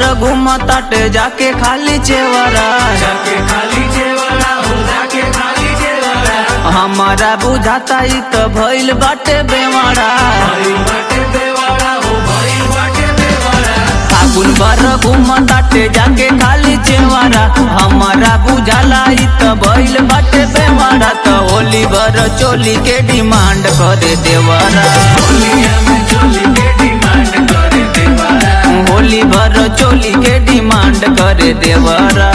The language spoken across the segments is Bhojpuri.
घूम ताटे जाके खाली चेवरा जाके खाली जेवरा हो जाके खाली जेवरा हमारा बुझाता ई त भइल बाटे बेमारा भाई बाटे बेवाड़ा हो भाई बाटे बेवाड़ा फागुन भर घूम ताटे जाके खाली चेवरा हमारा बुझाला ई त भइल बाटे बेमारा त होली भर चोली के डिमांड करे देवरा होलिया में चोली के डिमांड करे देवारा होली भर चोली के डिमांड करे देवरा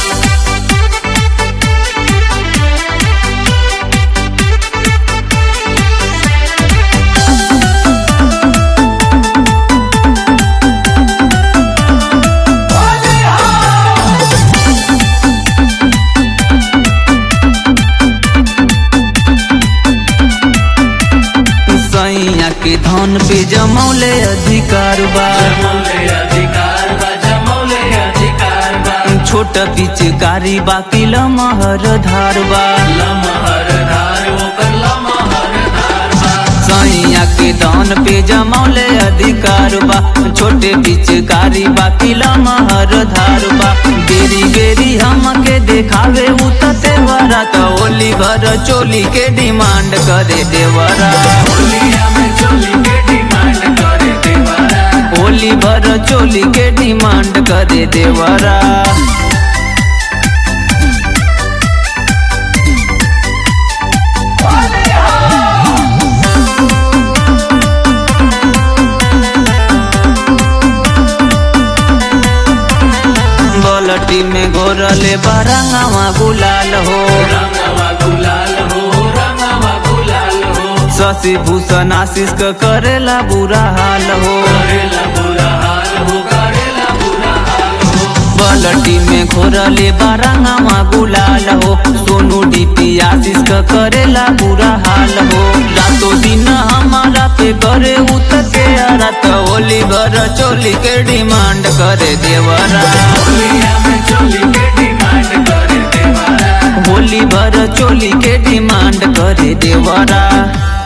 सैया के धन पे जमौले अधिकार बा जमौले अधिकार बा जमौले अधिकार बा छोट पिचकारी बाकी लमहर धार बा लमहर धार ओकर लमहर धार बा सैया के धन पे जमौले अधिकार बा छोटे पिचकारी बाकी लमहर धार बा बेरी बेरी हमके देखावे उतते वरा त होली भर चोली के डिमांड करे देवरा होलिया में चोली के डिमांड करे देवारा होली भर चोली के डिमांड करे देवरा बलटी में घोरले बरंगवा गुलाल हो रंगवा गुलाल हो रंगवा गुलाल हो शशि भूषण आशीष क करेला बुरा हाल हो करेला बुरा हाल हो करेला बुरा हाल हो बलटी में घोरले बरंगवा गुलाल हो सोनू डीपी आशीष क करेला बुरा हाल हो रातों दिन हमारा पे करे उतके रात होली भर चोली के डिमांड करे देवरा होलिया में चोली के डिमांड करे देवारा होली भर चोली के डिमांड करे देवरा